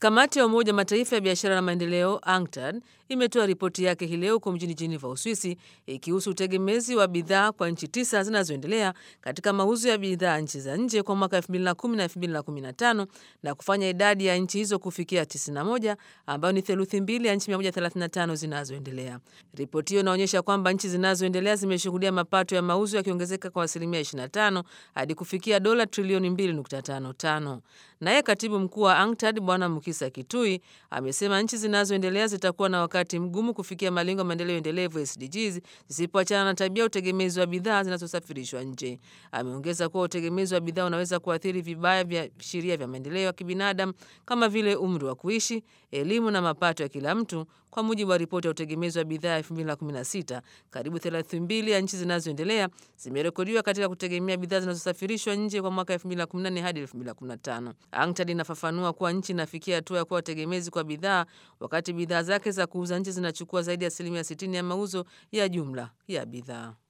Kamati ya Umoja wa Mataifa ya biashara na maendeleo UNCTAD imetoa ripoti yake hii leo huko mjini Geneva, Uswisi, ikihusu utegemezi wa bidhaa kwa nchi tisa zinazoendelea katika mauzo ya bidhaa nchi za nje kwa mwaka 2010 na 2015 na kufanya idadi ya nchi hizo kufikia 91 ambayo ni theluthi mbili ya nchi 135 zinazoendelea. Ripoti hiyo inaonyesha kwamba nchi zinazoendelea zimeshuhudia mapato ya mauzo yakiongezeka kwa asilimia 25 hadi kufikia dola trilioni 2.55. Naye katibu mkuu wa UNCTAD Bwana Mukisa Kitui amesema nchi zinazoendelea zitakuwa na wakati mgumu kufikia malengo ya maendeleo endelevu SDGs zisipoachana na tabia utegemezi wa bidhaa zinazosafirishwa nje. Ameongeza kuwa utegemezi wa bidhaa unaweza kuathiri vibaya vya sheria vya maendeleo ya kibinadamu kama vile umri wa kuishi, elimu na mapato ya kila mtu. Kwa mujibu wa ripoti ya utegemezi wa bidhaa ya 2016, karibu theluthi mbili ya nchi zinazoendelea zimerekodiwa katika kutegemea bidhaa zinazosafirishwa nje kwa mwaka 2014 hadi 2015. UNCTAD inafafanua kuwa nchi inafikia hatua ya kuwa tegemezi kwa bidhaa wakati bidhaa zake za kuuza nje zinachukua zaidi ya asilimia 60 ya mauzo ya jumla ya bidhaa.